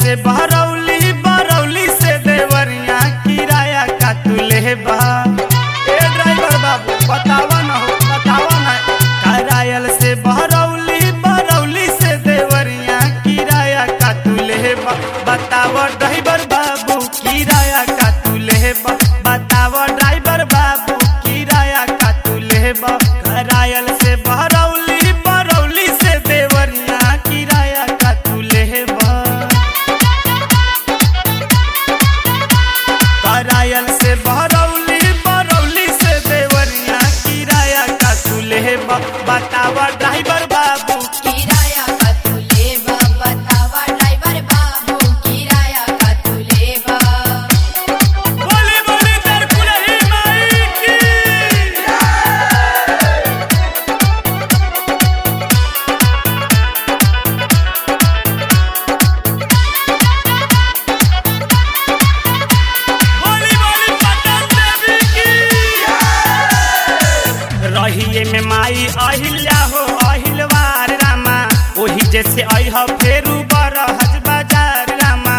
से बहरौली बरौली से देवरिया किराया का तू लेबा ए ड्राइवर बाबू बतावा ना हो बतावा ना करायल से बहरौली बरौली से देवरिया किराया का तू लेबा बतावा ड्राइवर बाबू किराया का तू लेबा बतावा ड्राइवर बाबू किराया का तू लेबा करायल से बहरौली बरौली से देवरिया किराया का तू लेबा करायल से बहरौली बरौली से देवरिया किराया का तू लेबा बतावा ड्राइवर बाबू किराया का तू लेबा बतावा ड्राइवर बाबू किराया का तू लेबा बोली बोली दरकुलही माई की बोली बोली पटन देवी की रहिए में माई अहिल्या हो अहिलवार रामा ओही जैसे अह फेरू बरहज बाजार रामा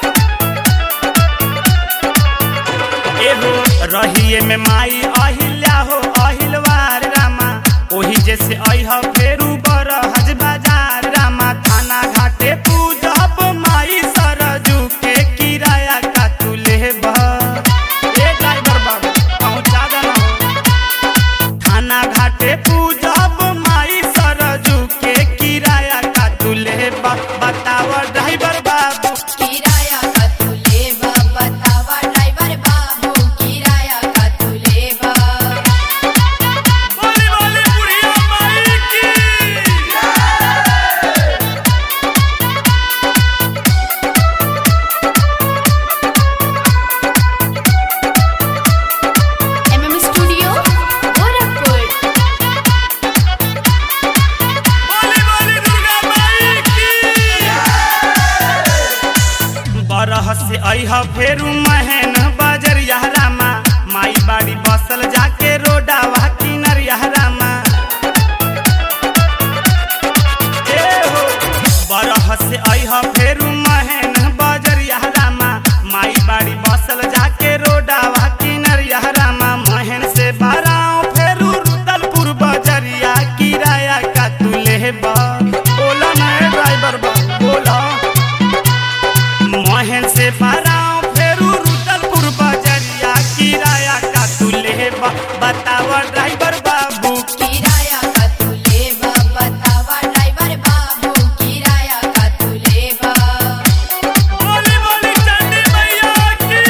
एहो रहिए में माई अहिल्या हो अहिलवार रामा ओही जैसे अह फेरू बरहज बाजार रामा थाना घाटे पूजब माई सरजू के किराया का तू लेबा ए ड्राइवर बाबू पहुंचा देना हो थाना घाटे पूजब माई सरजू के किराया का तू लेबा बतावा ड्राइवर बाबू किराया का तू लेबा बतावा ड्राइवर बाबू किराया का तू लेबा बोली बोली बुढ़िया माई की एमएम स्टूडियो गोरखपुर बोली बोली दुर्गा माई की बरह से अह फेरू महन बजरिया रामा माई बाड़ी बसल जाके रोडावा किनरिया रामा ए हो बरह से अह फेरू महन बजरिया रामा माई बाड़ी बसल जाके रोडावा किनरिया रामा महन से बराव फेरू रुदलपुर बजरिया किराया का तू लेबा बोला ना ए ड्राइवर बा बोला मोहन से बराव फेरू रुदलपुर बजरिया किराया का तू लेबा बतावा ड्राइवर बाबू किराया का तू लेबा बतावा ड्राइवर बाबू किराया का तू लेबा बोली बोली चंडी मैया की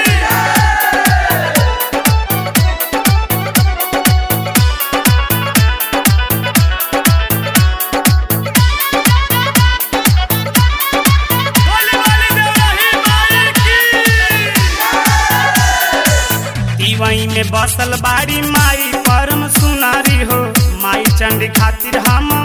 बोली बोली देवही माई की दीवई में बसल बाड़ी माई परम सुनारी हो माई चंडी खातिर हम